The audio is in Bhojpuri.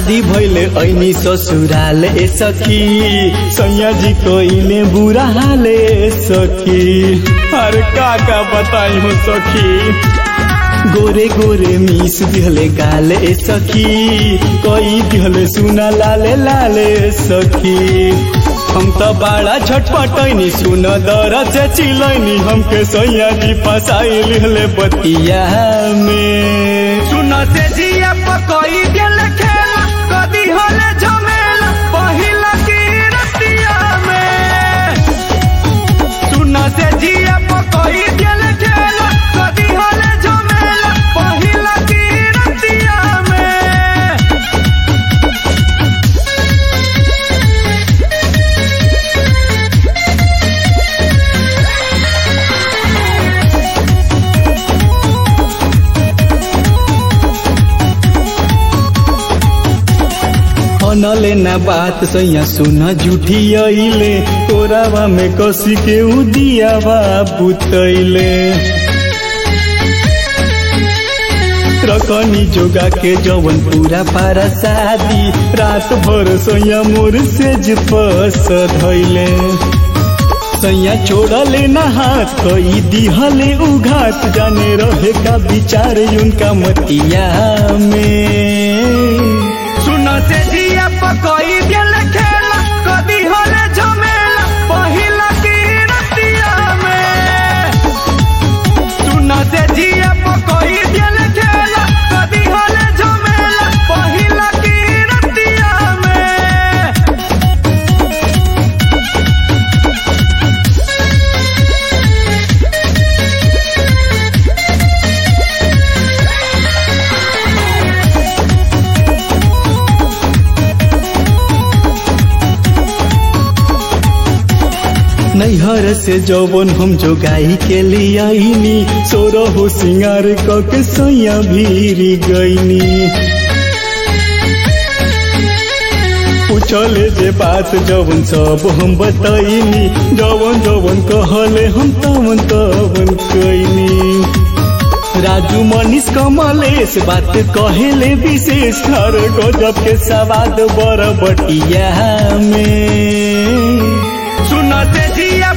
शादी भइले ऐनी ससुराल ए सखी सैया जी कोइले बुरा हाल ए सखी अरे का का बताई हो सखी गोरे गोरे मिस दिहले गाल ए सखी कोई दिहले सुना लाले लाले सखी हम त बाड़ा छटपटैनी सुन दर से चिलैनी हमके सैया जी फसाई लिहले बतिया में सुन से जिया पकई गेल खेला कदी होले झमेला पहिला की रतिया में सुन से जिया पकई गेल खेला कदी होले झमेला पहिला की रतिया में अनले ना बात सैया सुन झूठी अइले तोरावा में कसी के उदियावा बुतैले रकनी जोगा के जवन पूरा पारा शादी रात भर सैया मोर से फस धैले सैया छोड़ले ना हाथ कई दिहले उघात जाने रहे का विचार उनका मतिया में सुन से जिया पकई गेल खेला कदी होले झमेला पहिला की रतिया में सुन से जिया पकई गेल खेला कदी होले झमेला पहिला की रतिया में नैहर से जौवन हम जो गाई के लियाईनी सोरो हो सिंगार क के सैया भीरी गईनी पूछले जे बात जवन सब हम बताईनी जवन जवन कहले हम तवन तवन कईनी राजू मनीष कमलेश बात कहेले विशेष हर गजब के सवाद बर बटिया में सुन से जिया